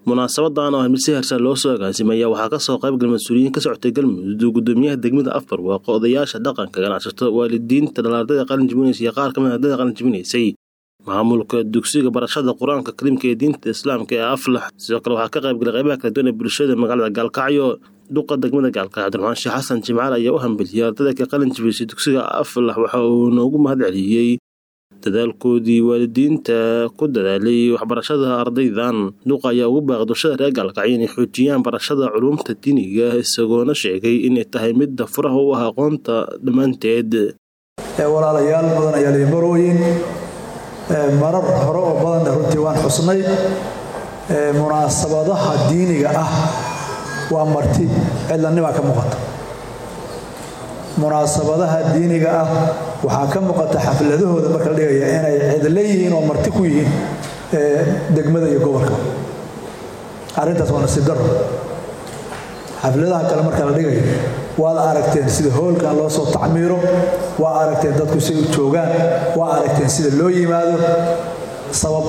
munaasabadan oo mid si heersan loo soo agaasimaya waxaa kasoo qaybgal mas-uuliyiin ka socotay galmudug gudoomiyaha degmada afbar waaqo odayaasha dhaqanka ganacsato waalidiinta dhalaardada qalin jibinaysa iyo qaar kamid ardada qalin jibinaysay maamulka dugsiga barashada qur-aanka kariimka ee diinta islaamka ee aflax sidoo kale waxaa ka qaybgalay qaybaha kala duwan ee bulshada magaalada gaalkacyo duqa degmada gaalkacyo cabdiraxmaan sheekh xasan jimcaal ayaa u hambeliyey ardada ka qalin jibisay dugsiga aflax waxa uu noogu mahad celiyey dadaalkoodii waalidiinta ku dadaalay waxbarashada ardaydan duqa ayaa ugu baaqay dulshada reer gaalkacyo inay xoojiyaan barashada culuumta diiniga isagoona sheegay inay tahay midda furaha u ah aqoonta dhammaanteed walaalayaal badan ayaa lii barooyin marar hore oo badanna runtii waan xusnay munaasabadaha diiniga ah waa marti cidlanibaa ka muuqata munaasabadaha diiniga ah waxaa ka muuqata xafladahooda marka la dhigaya inay cidla yihiin oo marti ku yihiin degmada iyo gobolka arrintaas waa nasiib daro xafladaha kale marka la dhigayo waad aragteen sida hoolkan loo soo tacmiiro waa aragteen dadku si u joogaan waa aragteen sida loo yimaado sabab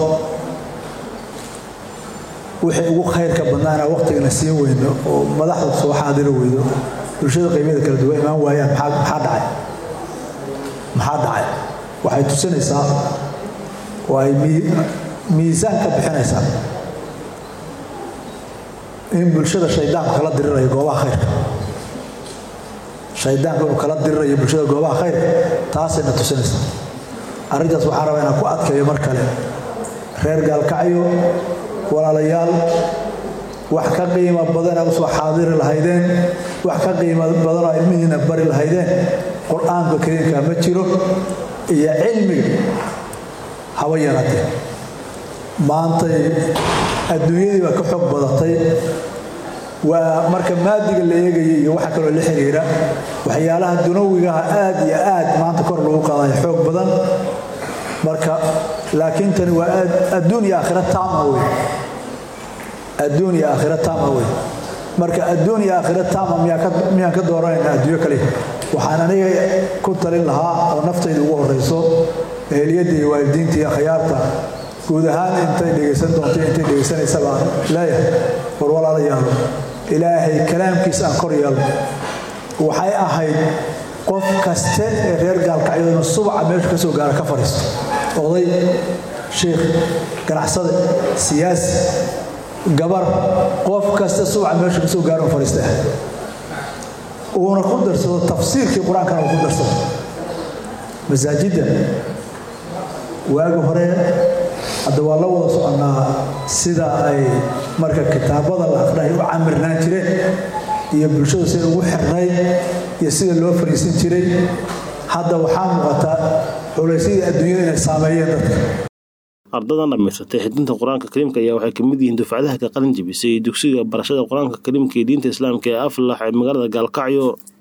wixii ugu khayrka badnaana waqtigana siin weyno oo madaxda soo xaadiro weydo bulshada qaybyada kala duwan imaan waayaan maxaa dhacay maxaa dhacay waxay tusinaysaa oo ay miisaan ka bixinaysaa in bulshada shaydaanku kala dirirayo goobaha khayrka shaydaanku inuu kala dirirayo bulshada goobaha khayrka taasayna tusinaysaa arrintaas waxaan rabaa inaan ku adkeeyo mar kale reer gaalkacyo walaalayaal wax ka qiimo badana usoo xaadiri lahaydeen wax ka qiimo badanoo ilmihiina bari lahaydeen qur-aanka kariimka ma jiro iyo cilmiga haba yaraatee maantay adduunyadii baa ka xoog badatay waa marka maadiga la eegaya iyo waxa kaloo la xiriira waxyaalaha dunawigaha aad iyo aad maanta kor lagu qaadayo xoog badan marka laakiin tani waa adduun iyo aakhira taama wey adduun iyo aakhira taama wey marka adduun iyo aakhira taama miyaan ka dooranayna adduunyo kale waxaan aniga ku talin lahaa oo naftayda ugu horeyso eheliyadda iyo waalidiinta iyo khayaarta guud ahaan intay dhegaysan doonto intay dhegaysanaysa baan leeyahay war walaalayaalo ilaahay kalaamkiisa aan kor yeelno waxay ahayd qof kaste ee reer gaalkacyo inuu subaca meesha ka soo gaara ka fadhiisto oday sheikh ganacsade siyaasi gabar qof kasta subaca meesha ka soo gaara u fadhiista uuna ku darsado tafsiirkii qur-aankana uu ku darsado masaajidda waagi hore hadda waa la wada soconnaa sida ay marka kitaabada la aqrinay u camirnaan jireen iyo bulshadu sida ugu xirnayd iyo sida loo fariisan jiray hadda waxaa muuqata culaysyadii adduunyada inay saameeyeen dadka ardadan dhammaysatay xidinta qur-aanka kariimka ayaa waxay kamid yihiin dufcadaha ka qalin jibisay dugsiga barashada qur-aanka kariimka ee diinta islaamka ee aflax ee magaalada gaalkacyo